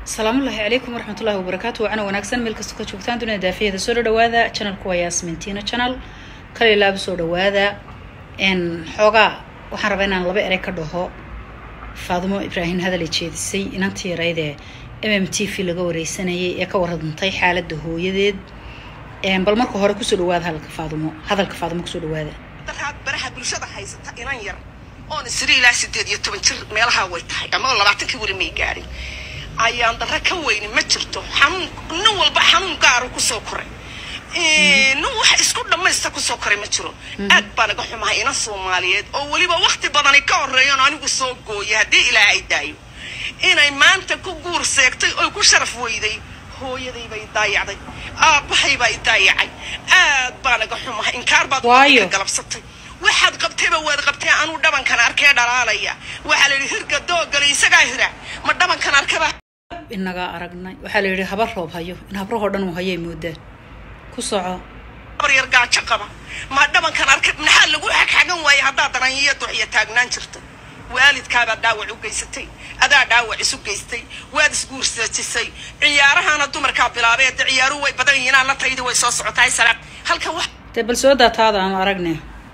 asalaamullaahi calaykum waraxmatullahi wabarakaatu wacana wanaagsan meel kastoo ka joogtaan dunida daafiyada soo dhawaada channelku waa yaasmintiina channel kale ilaaba soo dhawaada xoogaa waxaan rabaa inaan laba erey ka dhaho faadimo ibraahim hadal ay jeedisay inantii yaraydee m m t v laga wareysanayay ee ka warantay xaaladda hooyadeed bal marka hore kusoo dhawaada hadalka faadimo hadalka faadimo kusoo dhawaada daraad baraha bulshada haysata inan yar oon isri ilaa sideed iyo toban jir meelaha way tahay ama labaatankii weli may gaadhin ayaan dara ka weyni ma jirto xanuun nin walba xanuun gaaru kusoo koray nin wax isku dhammaysta kusoo koray ma jiro aad baa naga xumahay inan soomaaliyeed oo weliba wakti badani ka horreeyan anigu soo gooyay haddii ilaahay daayo inay maanta ku guur seegtay oy ku sharaf weyday hooyaday bay daayacday aabbahay baa i daayacay aad baa naga xumahay inkaar baad Waayo. galabsatay waxaad qabtayba waad qabtay anuu dhabankan arkee dhalaalaya waxaa la yidhi hirga doogale isagaa hira ma dhabankan arkaba inagaa aragnay waxaa la yidhi habar roob hayo in habrahoo dhan uu hayay moodaan ku soco habar yar gaajo qaba ma dhabankan arka maxaa lagu xagxagan waayay haddaad daranyiyo duxiyo taagnaan jirto waalidkaabaad dhaawac u geysatay adaa dhaawac isu geystay waad isguursaajisay ciyaarahana dumarkaa bilaabee de ciyaaruhu way badan yihiin ana taydi way soo socotahay salaam halkan wax dee bal soo daataada aan aragne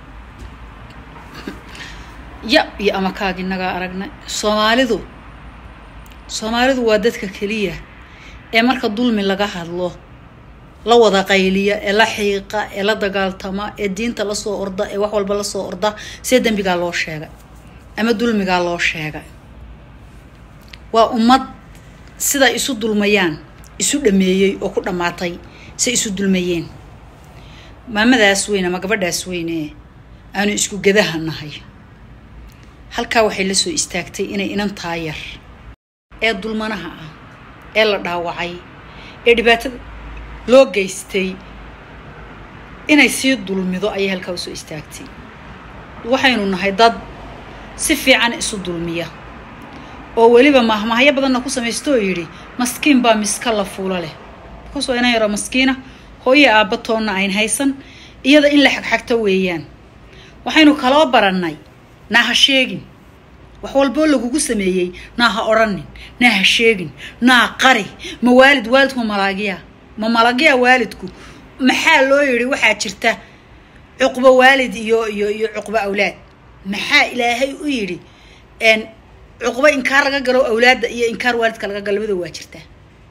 ya iyo amakaag inagaa aragnay soomaalidu soomaalidu waa dadka keliya ee marka dulmi laga hadlo la wada qayliya ee la xiiqa ee la dagaaltama ee diinta lasoo orda ee wax walba lasoo orda see dembigaa loo sheegay ama dulmigaa loo sheegay waa ummad sida isu dulmayaan isu dhameeyey oo ku dhammaatay se isu dulmayeen maamadaas weyn ama gabadhaas weyne aanu isku gadaha nahay halkaa waxay la soo istaagtay inay inantaa yar ee dulmanaha ah ee la dhaawacay ee dhibaatada loo geystay inay sii dulmido ayay halkaa usoo istaagtay waxaynu nahay dad si fiican isu dulmiya oo weliba mahmahyo badanna ku samaysto oo yidhi maskiin baa miska la fuulo leh bakaas waa inan yaroo maskiina hooyo aabba toonna ayn haysan iyada in la xagxagto weeyaan waxaynu kaloo barannay naa ha sheegin wax walboo lagugu sameeyey naa ha odhanin naa ha sheegin naa qari ma waalid waalidku ma malaagiya ma malaagiya waalidku maxaa loo yidhi waxaa jirta cuqbo waalid iyo iyo iyo cuqbo awlaad maxaa ilaahay u yidhi n cuqbo inkaar laga galo awlaadda iyo inkaar waalidka laga galo labada waa jirtaa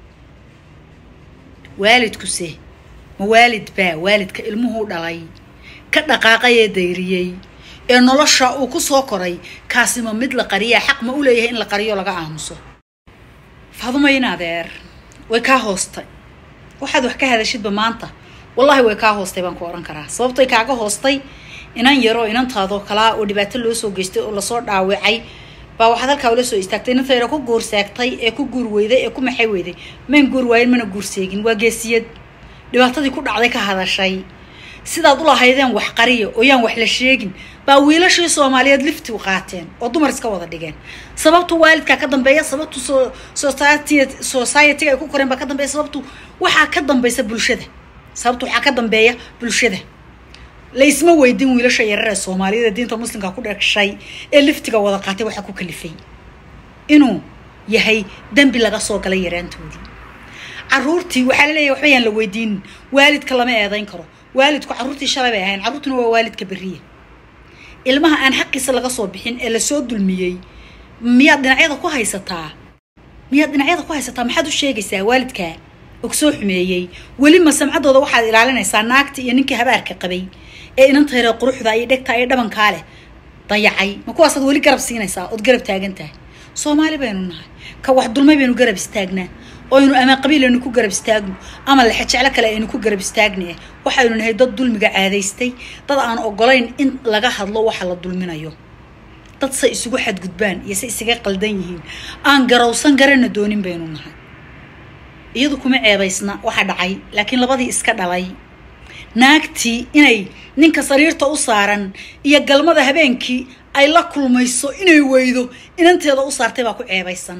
waalidkuse ma waalid baa waalidka ilmuhuu dhalay ka dhaqaaqay ee dayriyey ee nolosha uu ku soo koray kaasima mid la qariyaa xaq ma u leeyahay in la qariyo laga aamuso faadumayn adeer way kaa hoostay waxaad wax ka hadashidba maanta wallaahi way kaa hoostay baan ku odhan karaa sababtay kaaga hoostay inan yaroo inantaadoo kalaa oo dhibaato loo soo geystay oo lasoo dhaawacay baa waxaad halkaa ula soo istaagtay inanta yaro ku guurseegtay ee ku guur weyday ee ku maxay weyday mayn guur waayin mana guurseegin waa geesiyad dhibaatadii ku dhacday ka hadashay sidaad u lahaydeen wax qariya oo yaan wax la sheegin baa wiilashii soomaaliyeed lifti u qaateen oo dumar iska wada dhigeen sababtu waalidkaa ka dambeeya sababtu so society society ay ku koreen baa ka dambeeya sababtu waxaa ka dambaysa bulshada sababtu waxaa ka dambeeya bulshada laysma weydin wiilasha yarar ee soomaaliyada diinta muslimka ku dhashay ee liftiga wada qaatay waxaa ku kalifay inuu yahay dembi laga soo galay yaraantoodii caruurtii waxaa la leeyahay waxba yaan la weydiinin waalidka lama eedayn karo waalidku carruurtii shalay bay ahayn carruurtuna waa waalidka beriya ilmaha aan xaqiisa laga soo bixin ee lasoo dulmiyey miyaad dhinacyada ku haysataa miyaad dhinacyada ku haysataa maxaad u sheegaysaa waalidkaa og soo xumeeyey weli ma samcaddooda waxaad ilaalinaysaa naagta iyo ninkii habaarka qabay ee inanta yaree quruxda iyo dhegta iyo dhabankaa leh dayacay ma kuwaasaad weli garab siinaysaa ood garab taagan tahay soomaali baynu nahay ka wax dulmay baynu garab istaagnaa oo aynu ama qabiil aynu ku garab istaagno ama lexejeclo kale aynu ku garab istaagna eh waxaynu nahay dad dulmiga caadaystay dad aan ogolayn in laga hadlo waxa la dulminayo dad se isugu xadgudbaan iyo se isaga qaldan yihiin aan garowsan garana doonin baynu nahay iyadu kuma ceebaysna waxa dhacay laakiin labadii iska dhalay naagtii inay ninka sariirta u saaran iyo galmada habeenkii ay la kulmayso inay weydo inanteeda u saartay baa ku ceebaysan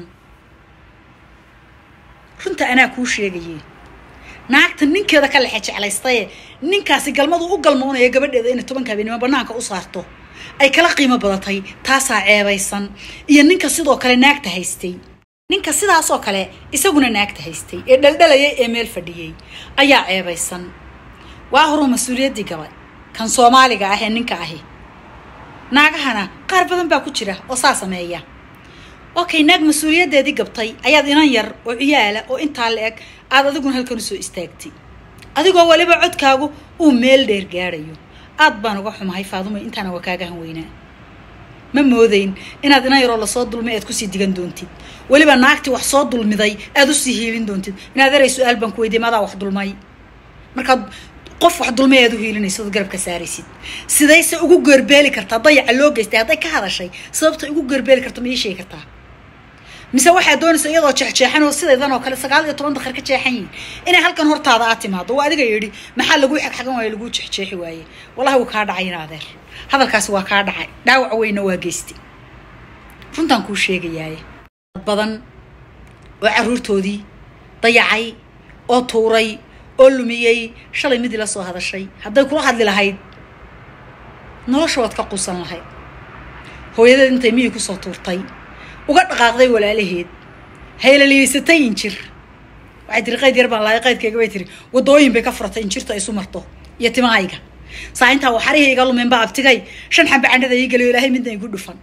runta anaa kuu sheegaye naagta ninkeeda ka lexe jeclaystaye ninkaasi galmadu u galmoonaya gabadheeda inay tobanka habeenimo banaanka u saarto ay kala qiimo badatay taasaa ceebaysan iyo ninka sidoo kale naagta haystay ninka sidaasoo kale isaguna naagta haystay ee dhaldhalayay ee meel fadhiyey ayaa ceebaysan waa horuu mas-uuliyaddii gabay kan soomaaliga ah ee ninka ahi naagahana qaar badan baa ku jira oo saa sameeya okay naag mas-uuliyaddeedii gabtay ayaad inan yar oo ciyaala oo intaa la eg aad adiguna halkan usoo istaagtay adigoo weliba codkaagu uu meel dheer gaadhayo aad baan uga xumahay faadumo intaana waa kaaga han weynaa ma moodayn inaad inan yaroo lasoo dulmay aad kusii digan doontid weliba naagtii wax soo dulmiday aad usii hiilin doontid inaad eray su-aal baan ku weydiye madaa wax dulmay markaad qof wax dulmay aad u hiilinayso ood garabka saaraysid sidayse ugu geerbeeli kartaa dayaca loo geystay hadday ka hadashay sababta ugu geerbeeli karto ma ii sheegi kartaa mise waxaad doonaysa iyadoo jeexjeexan oo sidaydan oo kale sagaal iyo toban dakar ka jeexan yihin inay halkan hortaada aad timaado waa adiga yidhi maxaa laguu xagxagan waaye laguu jeexjeexi waaye wallahi wuu kaa dhacay in adeer hadalkaasi waa kaa dhacay dhaawac weynna waa geystay runtaan kuu sheegayaaye dad badan oo carruurtoodii dayacay oo tuuray oo lumiyey shalay midii la soo hadashay hadday kula hadli lahayd nolosha waad ka quusan lahayd hooyadeed intay miyii kusoo tuurtay uga dhaqaaqday walaalaheed haylaliyeysatay injir waxay tiri qayd yar baan lahay qaydkayga bay tiri wadooyin bay ka furatay injirtu ay isu marto iyo timahayga saa intaa waxarihii iga lumeen baa abtigay shan xamba candhada ii geliyo ilaahay midna igu dhufan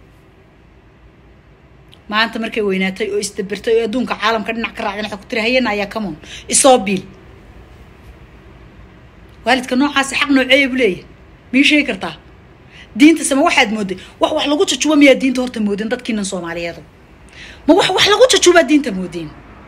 maanta markay weynaatay oo isdabirtay oo adduunka caalamka dhinac ka raacdan waxay ku tiri hayana ayaa camon isoo biil waalidka noocaasi xaq nooceeya bu leeyahay mii sheegi kartaa diinta sama waxaad mooday wax wax lagu jajuba miyaa diinta horta moodeen dadkiinan soomaaliyeedu ma wax wax lagu jajubaa diinta moodeen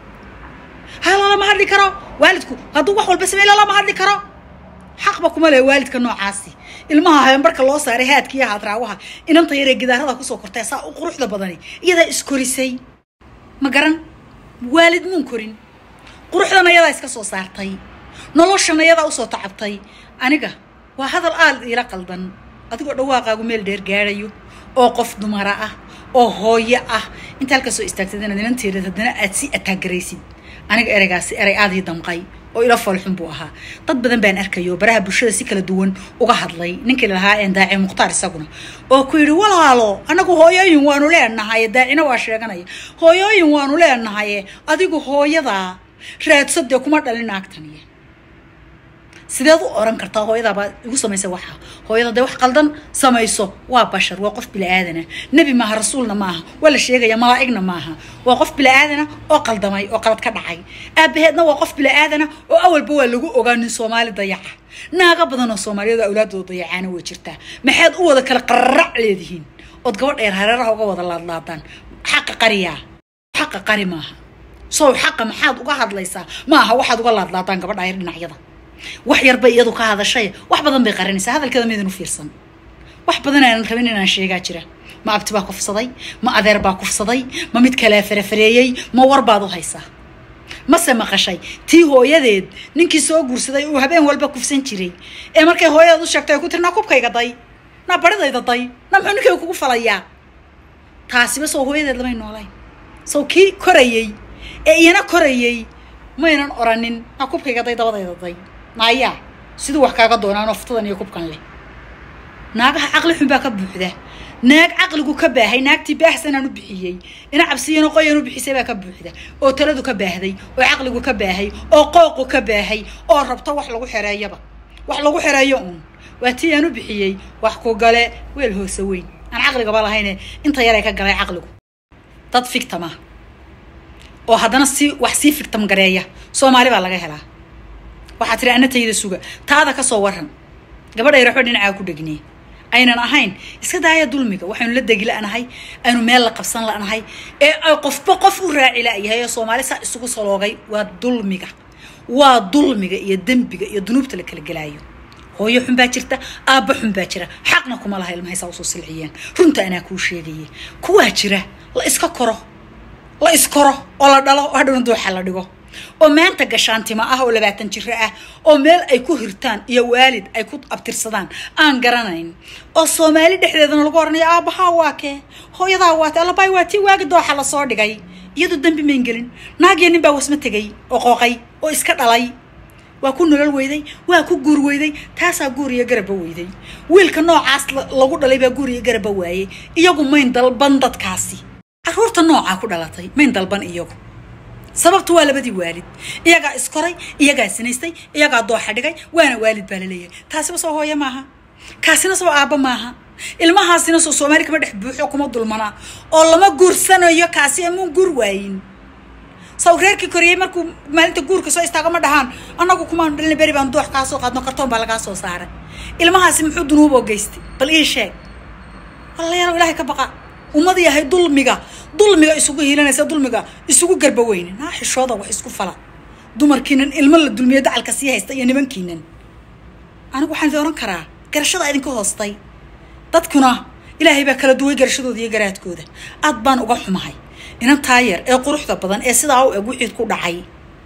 ha lalama hadli karo waalidku hadduu wax walba samey lalama hadli karo xaqba kuma lehe waalidka noocaasi ilmaha habeenbarka loo saaray haadka iyo haadraawaha inanta yaree gidaarada kusoo kortay saa u quruxda badani iyadaa iskorisay ma garan waalid muun korin quruxdana iyadaa iska soo saartay noloshana iyadaa usoo tacabtay aniga waa hadal aad iila qaldan adigoo dhawaaqaagu meel dheer gaadhayo oo qof dumara ah oo hooyo ah inta halka soo istaagtad inaad inanteedad haddana aad si ataagaraysid aniga ereygaasi erey aadii damqay oo ila foolxun buu ahaa dad badan baan arkayo baraha bulshada si kala duwan uga hadlay ninkii lahaa een daaci mukhtaar isaguna oo ku yidhi walaalo anagu hooyooyin waanu leenahaye daacina waa sheeganaya hooyooyin waanu leenahaye adigu hooyadaa raadsadee kuma dhalin naagtaniya sideed u oran kartaa hooyadaabaa igu samaysa waxa hooyada dee wax qaldan samayso waa bashar waa qof bilaaadana nebi maaha rasuulna maaha waa la sheegaya malaa'igna maaha waa qof bilaaadana oo qaldamay oo qalad ka dhacay aabaheedna waa qof bilaaadana oo awalba waa lagu ogaa nin soomaali dayaca naaga badan oo soomaaliyadu awlaadooda dayacaana way jirtaa maxaad u wada kala qararac leedihiin ood gabadh dheer hareeraha uga wada laadlaadaan xaqa qariyaa xaqa qari maaha sow xaqa maxaad uga hadlaysaa maaha waxaad uga laadlaadaan gabadha yar dhinacyada wax yar bay iyadu ka hadashay wax badan bay qarinaysaa hadalkeeda midan u fiirsan wax badan aanan rabin inaan sheegaa jira ma abti baa kufsaday ma adeer baa kufsaday ma mid kalea farafareeyey ma war baad u haysaa mase maqashay tii hooyadeed ninkii soo guursaday uu habeen walba kufsan jiray ee markay hooyadeed u sheegtay ay ku tiri naa kubkayga day naa baridayda day naa muxuu ninkayga kugu falayaa taasiba sow hooyadeed lamay noolayn sow kii korayey ee iyana korayey maynan oranin naa kubkayga day dabadayda day naayaa siduu wax kaaga doonaan oftadan iyo kubkan leh naagaha caqli xun baa ka buuxda naag caqligu ka baahay naagtii baahsanaan u bixiyey ina cabsiyano qoyan u bixisay baa ka buuxda oo taladu ka baahday oo caqligu ka baahay oo qooqu ka baahay oo rabto wax lagu xereeyaba wax lagu xereeyo uun waa tii aan u bixiyey wax ku gale weel hoose weyn aan caqligaba lahayne inta yaray ka galay caqligu dad fictama oo haddana si wax sii fictam gareeya soomaali baa laga helaa waxaa tiri ana tayda suga taada ka soo waran gabadhay raxo dhinacaa ku dhegnee aynan ahayn iska daaya dulmiga waxaynu la degi la'nahay aynu meel la qabsan la'nahay ee ay qofba qof u raaci la'yahay oo soomaali saa isugu saloogay waa dulmiga waa dulmiga iyo dembiga iyo dunuubta la kala gelaayo hooyo xun baa jirta aabba xun baa jira xaqna kuma laha ilmahaysaa usoo silciyeen runta anaa kuu sheegaye kuwaa jira la iska koro la iskoro oo la dhalo oo hadhowna dooxa la dhigo oo maanta gashaantimo ah oo labaatan jiro ah oo meel ay ku hirtaan iyo waalid ay ku abtirsadaan aan garanayn oo soomaali dhexdeedana lagu oranayo aabbahaa waa kee hooyadaa waa te allabaay waa tii waagi dooxa lasoo dhigay iyadu dembi mayn gelin naagiyo nin baa wasma tegay oo qooqay oo iska dhalay waa ku nolol weyday waa ku guur weyday taasaa guur iyo garaba weyday wiilka noocaas lagu dhalay baa guur iyo garaba waayey iyagu mayn dalban dadkaasi caruurta noocaa ku dhalatay mayn dalban iyagu sababtu waa labadii waalid iyagaa iskoray iyagaa sinaystay iyagaa dooxa dhigay waana waalid baa laleeyahay taasiba soo hooye maaha kaasina soo aabba maaha ilmahaasina soo soomaali kama dhex buuxo kuma dulmanaa oo lama guursanayo kaasi amuun guur waayin saw reerkii koriyey markuu maalinta guurka soo istaago ma dhahaan annagu kumaan dhalina beri baan doox kaa soo qaadno kartoon baa lagaa soo saaray ilmahaasi muxuu dunuuboo geystay bal ii sheeg walayaalow ilaahay ka baqa ummad yahay dulmiga dulmiga isugu hiilanaysa dulmiga isugu garba weyne naa xishooda wax isku fala dumarkiinan ilmo la dulmiyo dacalka sii haysta iyo nimankiinan anigu waxaan idin ohan karaa garashada idinka hoostay dadkuna ilaahay baa kala duway garashadooda iyo garaadkooda aad baan uga xumahay inan taayar ee quruxda badan ee sidaa u eg wixii ku dhacay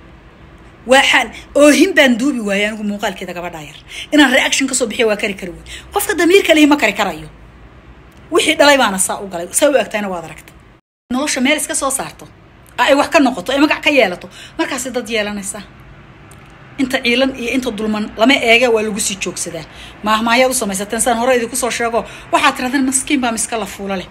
waxaan oohin baan duubi waayay anigu muuqaalkeeda gabadhaa yar inaan reaction kasoo bixiya waa kari kari wey qofka damiirka lihi ma kari karayo wixii dhalay baana saa u galay saa u egtayna waad aragta nolosha meel iska soo saarto ay wax ka noqoto ay magac ka yeelato markaasi dad yeelanaysaa inta ciilan iyo inta dulman lama eege waa lagu sii joogsadaa maahmaayaad u samaysateen saan hore idinku soo sheego waxaad tirahdeen maskiin baa miska la fuula leh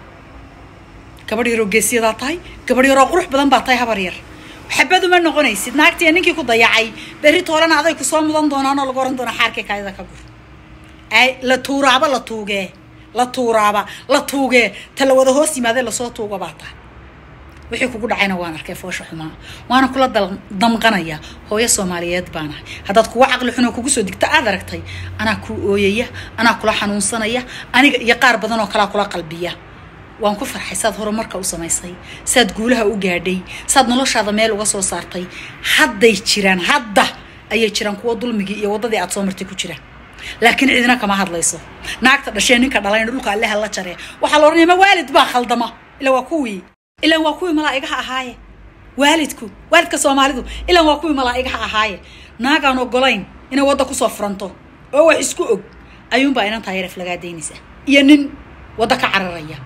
gabadh yaroo geesiyadaa tahay gabadh yaroo qurux badan baa tahay habar yar xabad uma noqonaysid naagtiiya ninkii ku dayacay berri toolana aday ku soo mudan doonaan oo lagu oran doona xaarkii kaayada ka gur ay la tuuraaba la tuugee la tuuraaba la tuugee ta la wada hoos yimaadee lasoo tuuga baa tahay wixii kugu dhacayna waan arkay foosha xumaa waana kula damqanaya hooyo soomaaliyeed baan ahay haddaad kuwa caqli xunoo kugu soo digta aad aragtay anaa kuu ooyaya anaa kula xanuunsanaya aniga iyo qaar badan oo kalaa kula qalbiya waan ku farxay saad horumarka u samaysay saad guulaha u gaadhay saad noloshaada meel uga soo saartay hadday jiraan hadda ayay jiraan kuwa dulmigii iyo waddadii aad soo martay ku jira laakiin cidina kama hadlayso naagta dhashee ninka dhalayna dhulka alleha la jaree waxaa la odhanaya ma waalid baa khaldama ila waa kuwii ilaan waa kuwii malaa'igaha ahaaye waalidku waalidka soomaalidu ilaan waa kuwii malaa'igaha ahaaye naagaan ogolayn inay wadda kusoo furanto oo wax isku og ayuunbaa inan taayaref lagaa daynaysa iyo nin wadda ka cararaya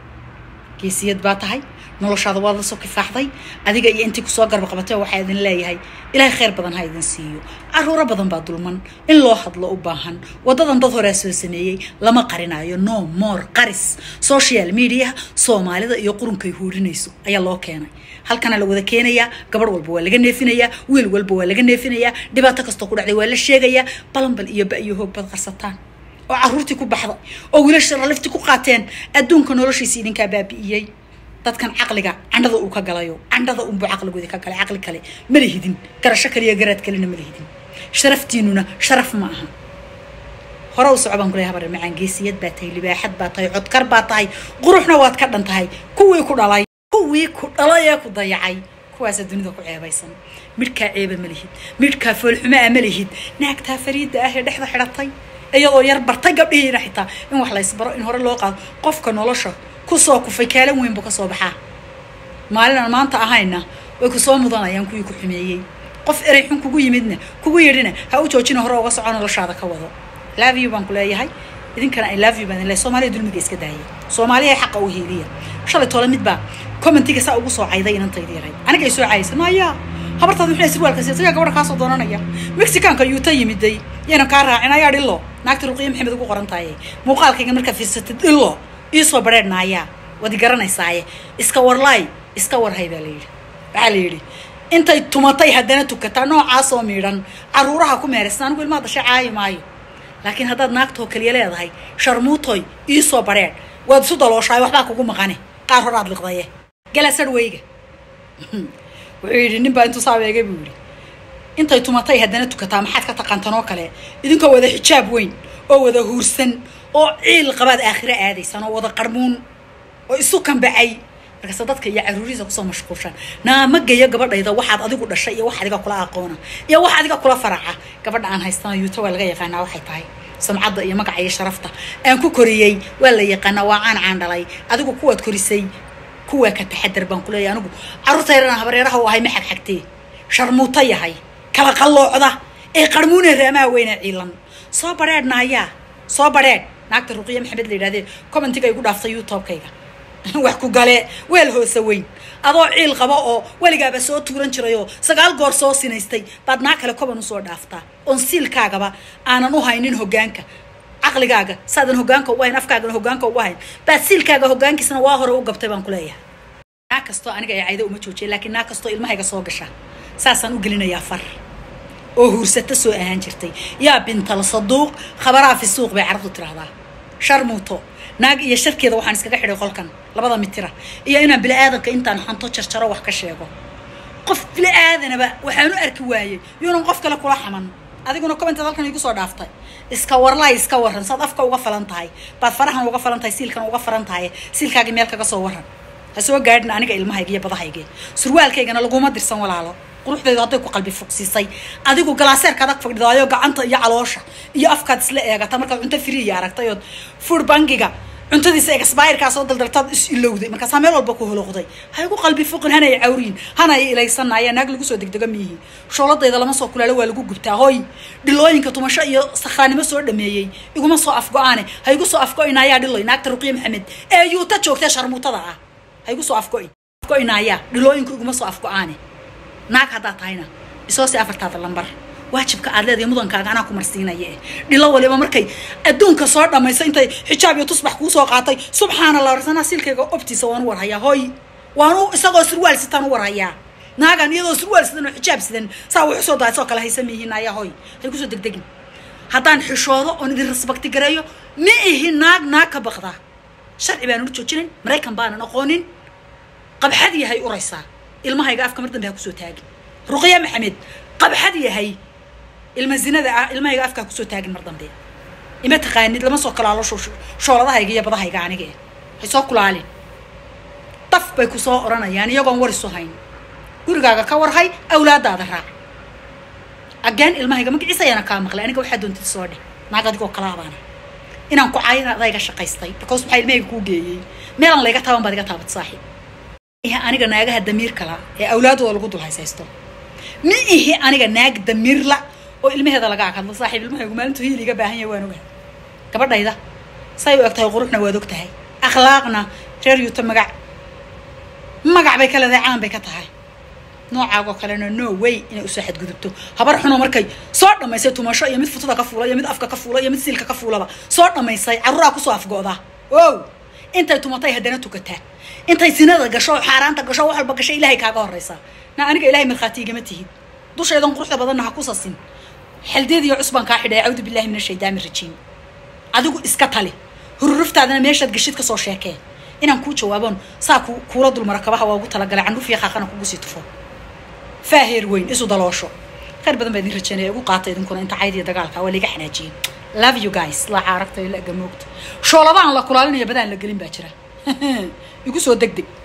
geesiyad baa tahay noloshaada waad la soo kifaaxday adiga iyo intii kusoo garba qabatay waxaa idin leeyahay ilaahay khayr badan ha idin siiyo caruuro badan baa dulman in loo hadlo u baahan waddadan dad horea soo sameeyey lama qarinayo no more qaris social media soomaalida iyo qurunkay huurinayso ayaa loo keenay halkana la wada keenayaa gabadh walba waa laga neefinayaa wiil walba waa laga neefinayaa dhibaato kastoo ku dhacday waa la sheegayaa balanbal iyo ba iyo hoog bad qarsataan oo caruurtii ku baxday oo wiilasha ralifti ku qaateen adduunka noloshiisa idinkaa baabi'iyey dadkan caqliga candhada uu ka galayo candhada unbuu caqligoodi ka galay caqli kale ma lihidin garasho kaliya garaad kalena ma lihidin sharaftiinuna sharaf ma aha hore u soco baan kuley habar macaan geesiyad baa tahay libaaxad baa tahay codkar baa tahay quruxna waad ka dhan tahay kuwii ku dhalay kuwii ku dhalay ee ku dayacay kuwaasa dunida ku ceebaysan midhkaa ceeba ma lihid midhkaa foolxumaa ma lihid naagtaa fariida ah ee dhexda xidhatay iyadoo yar bartay gabdhihiina xitaa in wax laysbaro in hore loo qaado qofka nolosha kusoo kufay kaalan weyn buu kasoo baxaa maalinaan maanta ahayna way kusoo mudanayaan kuwii ku xumeeyey qof erey xun kugu yimidna kugu yidhina ha u joojina hore uga soco noloshaada ka wado love you baan ku leeyahay idinkana i love you baan idin leeyahay soomaaliya dulmiga iska daaya soomaaliya xaqa u hiiliya shalay toole mid baa commentiga saa ugu soo cayday inantaydi yaray aniga ay soo caayaysa maya habartaada muxuu sirwaalka siyasaga gabadha kaasoo doonanaya mexicaanka yuuta yimiday yayna kaa raacin ayaa dhillo naagta ruqiya maxamed ugu qoran tahay muuqaalkayga markaa fiirsatid dhillo iisoo badheedhnaayaa wadi garanaysaaye iska warlaay iska warhay baa layidhi waxaa la yidhi intay tumatay haddana tukataa noocaasoo miidhan caruuraha ku meeraysan anigu ilmaha dasha caayi maayo laakiin haddaad naagtoo kaliya leedahay sharmuutoy iisoo badheedh waad isu dalooshaay waxbaa kugu maqane qaar hor aad liqdaye gala sarweyga wuxuu yidhi nin baa intuu saabeegay buu yidhi intay tumatay haddana tukataa maxaad ka taqaantanoo kale idinkoo wada xijaab weyn oo wada huursan oo ciil qabaad aakhiro aadaysaan oo wada qarmuun oo isu kambacay markaase dadka iyo caruurihiisa kusoo mashquulshaan naama geeyo gabadhayda waxaad adigu dhashay iyo wax adiga kula aqoona iyo wax adiga kula faraca gabadha aan haystana yuuta waa laga yaqaanaa waxay tahay samcadda iyo magaca iyo sharafta aan ku koriyey waa la yaqaanaa waa caan caan dhalay adigu kuwaad korisay kuwaa ka taxadar baan ku leeyahay anigu carruurta yarana habareeraha u ahay ma xagxagtee sharmuuta yahay kala qalloocda ee qarmuunee raamaha weyna ciilan soo badheedhnaayaa soo badheedh naagta ruqiya maxamed la yidhahdee commentiga igu dhaaftay youtubekayga wax ku gale weel hoose weyn adoo ciil qaba oo weligaaba soo tuuran jirayoo sagaal goor soo sinaystay baad naa kale koban usoo dhaaftaa oon siilkaagaba aanan u haynin hoggaanka caqligaaga saadan hoggaanka ugu hayn afkaagana hoggaanka ugu hayn baad siilkaaga hoggaankiisna waa hore u gabtay baan ku leeyahay naag kastoo aniga ee cayda uma joojiya laakiin naag kastoo ilmahayga soo gasha saasaan u gelinayaa far oo huursata soo ahaan jirtay yaa bintal saduuq khabaraa fi suuq bay carabtu tiraahdaa shar muuto naag iyo sharkeeda waxaan iskaga xidhay qolkan labada mitira iyo inaan bili-aadanka intaan xanto jarjaro wax ka sheego qof bili-aadanaba waxaan u arki waayey yuunan qof kale kula xaman adiguna commented halkan igu soo dhaaftay iska warlaay iska waran saad afka uga falan tahay baad farahan uga falan tahay siilkan uga falan tahay siilkaagii meel kaga soo waran ha soo gaadhin aniga ilmahayga iyo badahayga surwaalkaygana laguma dirsan walaalo quruxdeedu hadday ku qalbi fogsiisay adigu galaaseerka adag fadhidaayo gacanta iyo caloosha iyo afkaad isla eegata markaad cunto friya aragtay ood food bankiga cuntadiisa expirekaa soo daldaltaad is ilowday markaasaa meel walba ku holoqday ha igu qalbi foqin hana ay cawriin hana ay ilaysanaya naag lagu soo degdega miyihi shooladayda lama soo kulaalo waa lagu gubtaa hoy dhilooyinka tumasho iyo sakhraanimo soo dhameeyey iguma soo afgo-aane ha igu soo afgo-inayaa dhiloy naagta ruqiye maxamed ee yuuta joogtee sharmuutada ah ha igu soo afgo-in afgo-inayaa dhilooyinku iguma soo afgo-aane naag haddaad tahayna isoo si afartaada lambar waajibka aad leedahay mudankaaga anaa ku marsiinaya eh dhilo waliba markay adduunka soo dhammayso intay xijaab iyo tusbax kuu soo qaatay subxaana allah warsanaa silkayga obtiisa waan u warhayaa hoy waanu isagoo surwaal sitaan u warhayaa naagan iyadoo surwaal sidan oo xijaab sidan saa wax usoo daasoo kale haysa mihiin ayaa hoy hay kusoo degdegin haddaan xishoodo oon idin rasbakti gareeyo ma ihi naag naag ka baqda sharci baanan u joojinin maraykan baanan aqoonin qabxad yahay uraysaa ilmahayga afka mar dambe ha kusoo taagin ruqya maxamed qabxad yahay ilma zinada ah ilmahayga afkaa kusoo taagin mar dambe ima taqaanid lama soo kalaalo shooladahayga iyo badahayga aniga eh hay soo kulaalin daf bay ku soo odhanayaan iyagoon war isu hayn gurigaaga ka warhay awlaadaada raac ageen ilmahayga magaciisa ayaana kaa maqlay aniga waxaa doontid soo dheh naag adigoo kalaabaana inaan ku caayina adayga shaqaystay because maxaa ilmahayga kuu geeyey meelaan layga taaban baad iga taabat saaxiib aniga naagaha damiir kala ee awlaadooda lagu dul haysaysto ma ihi aniga naag damiirla oo ilmaheeda laga akadlo saaxiib ilmahaygu maalintu hiil iga baahan yahay waan ogahay gabadhayda say u eg tahay quruxna waad og tahay akhlaaqna reer yuuta magac magac bay ka leedahay caan bay ka tahay noocaagoo kalena no way inay usoo xadgudubto habar xunoo markay soo dhammaysay tumasho iyo mid futada ka fuula iyo mid afka ka fuula iyo mid siilka ka fuulaba soo dhammaysay carruuraa kusoo afgo'da ow intay tumatay haddana tukataa intay sinada gasho xaaraanta gasho wax walba gasho ilaahay kaaga horraysa na aniga ilahay markhaati igama tihid dushaydan quruxda badanna ha ku sasin xeldeed iyo cusbaan kaa xidhay acuudu billahi min ashaydaani rajiim adigu iska tali hururuftaadana meeshaad gashid ka soo sheekee inaan kuu jawaaboon saa ku kuula dulmara kabaha waa ugu talagalay candhuf iyo qaaqana kugu sii tufo faaheer weyn isu daloosho khayr badan baa idin rajeynaya ugu qaata idinkuna inta cayd iyo dagaalka waa liiga xanaajiyey love you guys laaca aragta ila gamoogta shooladaan la kulaalinaya badaan la gelin baa jira igu soo deg deg